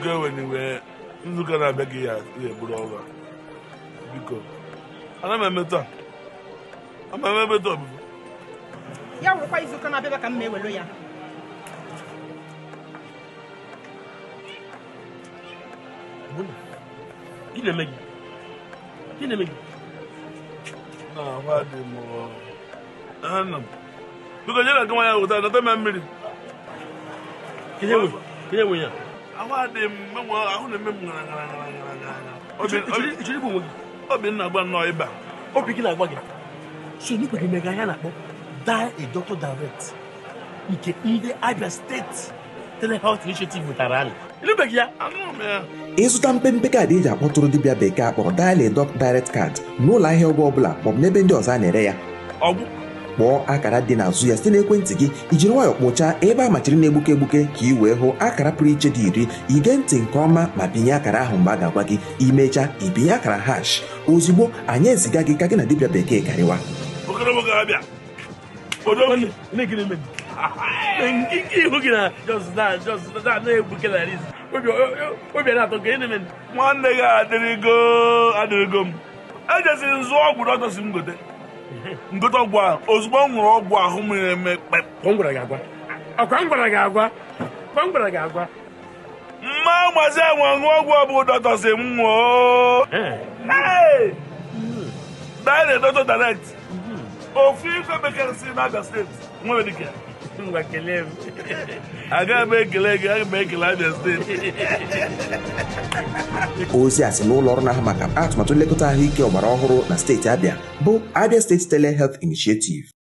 nzukọ enwere wee nzukọ na-abịa gị ya eburu ọrụ a biko ana m emetụ a ama m emetụ ọbụbụ ya wụrụkwa izuụka na-abịaba ka m ma ewelu ya Gị na-eme gị? Gị na-eme gị? na ahụ dị m ana m biko nyere gị nwanya wụta nata m mmiri Ihe nwe ihe nwe ya. ahụ adị m menwe ahụ na-eme m ngara ngara ngara ngara ngara Obi- Ị chọrọ- ị chọrọ igbu onwe gị? obi nna gba nnọọ ịba Obi gị na-agwa gị. So n'ikpe gị mega ya na-akpọ die a doctor direct nke ndị Abia State Telehealth Initiative wetara anyị. Ịnụbeghị ya? anụrụ m ya ịzụta mpempe kaadị eji akpọtụrụ dibịa bekee akpọrọ Dial a Doc Direct Card n'ụlọ ahịa ọgwụ ọbụla maọbụ n'ebe ndị ọzọ a na-ere ya ọgwụ kpọọ akara dị n'azụ ya site n'ekwentị gị ijiri nwayọọ kpụchaa ebe a machiri na-egbuke egbuke ka ị wee hụ akara pụrụ iche dị iri ige ntị nke ọma ma binye akara ahụ mgbe a ga-agwa gị imechaa ibinye akara hash ozugbo anyị eziga gị ka gị na dibịa bekee karịwa okorobụ ga-abịa odo Nwanne, nne gị na-eme gị. Nke ihu gị na just na just na na-egbuke na riz. Obi obi na-atọ gị na-eme gị. nwanne gị adịrịgo adịrịgo m ejeziri nzụ ọgwụ dọkịta si m gote ngote ọgwụ a ozugbo m ṅụrụ ọgwụ ahụ m na-eme kpep Kwa m gwara gị agwa. Ọkwa m gwara gị agwa. Kwa m gwara gị agwa. mma mazi enwe ṅụọ ọgwụ ọ bụ dọkịta si m ṅụọ Ee. Hey! Dial a Doctor direct ofu ife bekee si n'Abia steeti nwere dike Ngwa kelee m. agaghị m ekele gị aga m ekele Abia steeti ozi a si n'ụlọ ọrụ na-ahụ maka atụmatụ nlekọta ahụike ọgbara ọhụrụ na steeti Abịa bụ Abia State Telehealth Initiative